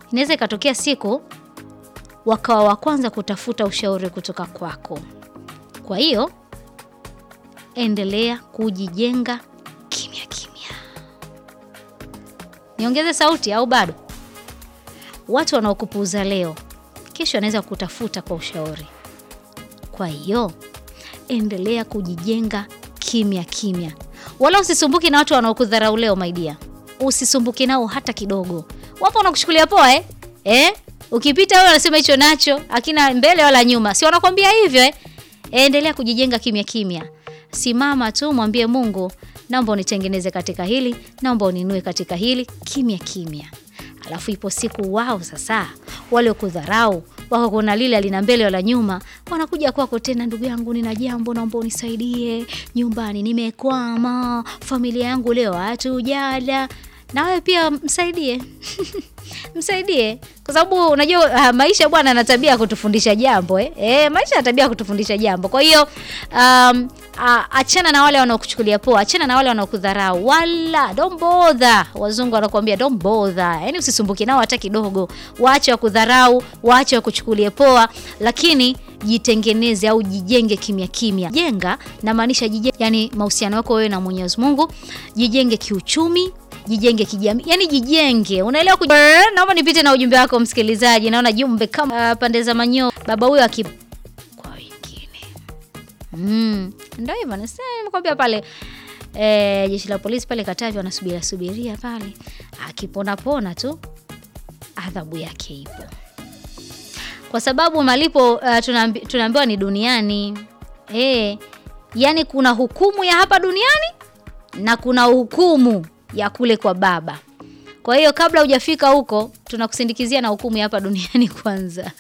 inaweza ikatokea siku wakawa wa kwanza kutafuta ushauri kutoka kwako. Kwa hiyo endelea kujijenga kimya kimya. Niongeze sauti au bado? Watu wanaokupuuza leo, kesho wanaweza kutafuta kwa ushauri. Kwa hiyo endelea kujijenga kimya kimya, wala usisumbuki na watu wanaokudharau leo. My dear, usisumbuki nao hata kidogo. Wapo wanakushukulia poa eh? Eh? Ukipita wewe wanasema hicho nacho akina mbele wala nyuma, si wanakwambia hivyo eh? Endelea kujijenga kimya kimya, simama tu, mwambie Mungu, naomba unitengeneze katika hili, naomba uninue katika hili, kimya kimya. Alafu ipo siku wao sasa wale kudharau wako kuna lile alina mbele wala nyuma, wanakuja kwako tena, ndugu yangu, nina jambo, naomba unisaidie nyumbani, nimekwama, familia yangu leo hatujala. Na wewe pia msaidie msaidie, kwa sababu unajua uh, maisha bwana ana tabia ya kutufundisha jambo eh? Eh, maisha yana tabia ya kutufundisha jambo. Kwa hiyo um, uh, achana na wale wanaokuchukulia poa, achana na wale wanaokudharau, wala don't bother. Wazungu wanakuambia don't bother, yani usisumbuke nao hata kidogo. Waache wakudharau, waache wakuchukulie poa, lakini jitengeneze au jijenge kimya kimya. Jenga na maanisha jijenge, yani mahusiano yako wewe na Mwenyezi Mungu, jijenge kiuchumi jijenge kijamii, yani jijenge, unaelewa? Kuj... Naomba nipite na ujumbe wako msikilizaji. Naona jumbe kama uh, pande za manyo baba huyo aki kwa wengine mm, ndio hivyo nasema, nimekwambia pale eh, jeshi la polisi pale Katavi wanasubiria subiria pale, akipona pona tu adhabu yake ipo, kwa sababu malipo uh, tunaambi, tunaambiwa ni duniani eh, yani kuna hukumu ya hapa duniani na kuna hukumu ya kule kwa Baba. Kwa hiyo kabla hujafika huko, tunakusindikizia na hukumu ya hapa duniani kwanza.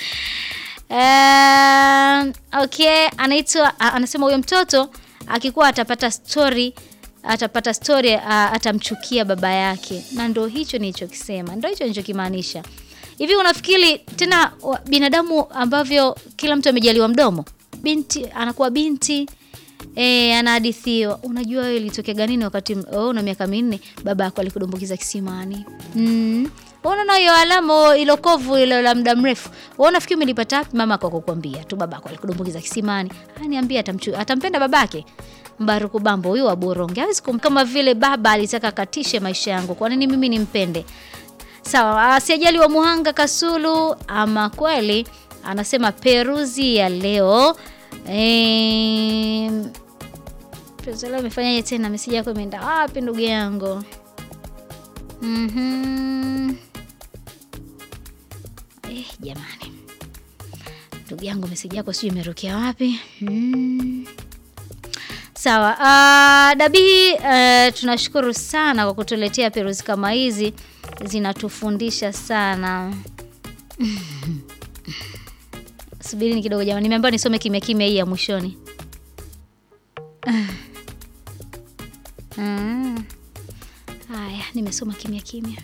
Um, okay, anaitwa anasema huyo mtoto akikuwa atapata story atapata story uh, atamchukia baba yake, na ndo hicho nilichokisema, ndo hicho nilichokimaanisha. Hivi unafikiri tena binadamu ambavyo kila mtu amejaliwa mdomo, binti anakuwa binti E, anahadithiwa. Unajua wewe ilitokea nini wakati oh, una miaka minne baba yako alikudumbukiza kisimani? Mm. Unaona hiyo alama ilo kovu ile la muda mrefu. Wewe unafikiri umelipata wapi? Mama yako kukwambia tu baba yako alikudumbukiza kisimani. Aniambia atamchu atampenda babake. Mbaruku Bambo huyu wa Boronge. Hawezi kama vile baba alitaka katishe maisha yangu. Kwa nini mimi nimpende? Sawa, asijali wa Muhanga Kasulu ama kweli anasema peruzi ya leo eh Leo amefanyaje tena? Meseji yako imeenda wapi ndugu yangu? mm-hmm. Eh, jamani ndugu yangu meseji yako sijui imerukia wapi? mm. Sawa. Uh, Dabii, uh, tunashukuru sana kwa kutuletea peruzi kama hizi, zinatufundisha sana Subirini kidogo jamani, nimeambiwa nisome kimya kimya hii ya mwishoni. Mm. Haya, nimesoma kimya kimya.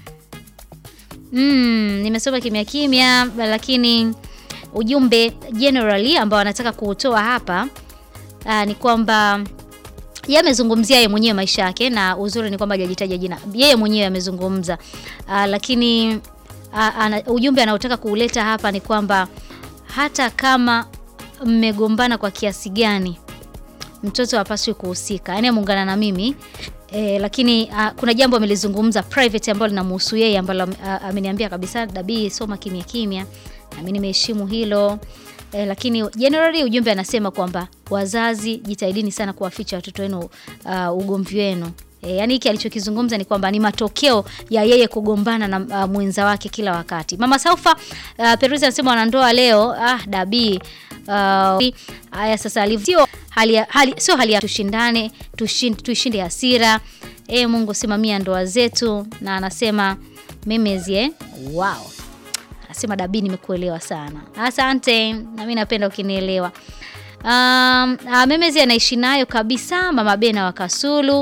Mm, nimesoma kimya kimya, lakini ujumbe generally ambao anataka kuutoa hapa aa, ni kwamba yeye amezungumzia yeye mwenyewe maisha yake, na uzuri ni kwamba hajajitaja jina, yeye mwenyewe amezungumza, lakini aa, ana, ujumbe anaotaka kuuleta hapa ni kwamba hata kama mmegombana kwa kiasi gani mtoto hapaswi kuhusika, yaani ameungana na mimi e, lakini a, kuna jambo amelizungumza private ambalo linamhusu yeye ambalo ameniambia kabisa, Dabii, soma kimya kimya, na mimi nimeheshimu hilo e, lakini generally ujumbe anasema kwamba wazazi, jitahidini sana kuwaficha watoto wenu uh, ugomvi wenu. E, yani hiki alichokizungumza ni kwamba ni matokeo ya yeye kugombana na uh, mwenza wake kila wakati. Mama Saufa uh, Peruzi anasema wanandoa leo ah, Dabii haya uh, sasa alivyo hali, hali, sio hali ya tushindane tushinde, tuishinde hasira. E, Mungu simamia ndoa zetu, na anasema memezi eh? Wow. Anasema Dabii, nimekuelewa sana, asante. Na mimi napenda ukinielewa. Um, uh, memezi anaishi nayo kabisa, mama Bena wa Kasulu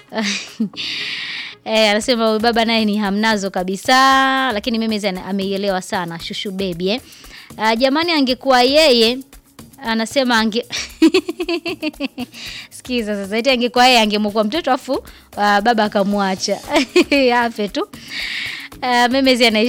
Eh, anasema baba naye ni hamnazo kabisa, lakini mimi ameielewa sana shushu baby eh. Uh, jamani angekuwa yeye anasema ange sikiza sasa, eti angekuwa yeye angemwokoa mtoto afu uh, baba akamwacha afe tu. Uh, memezi anaishi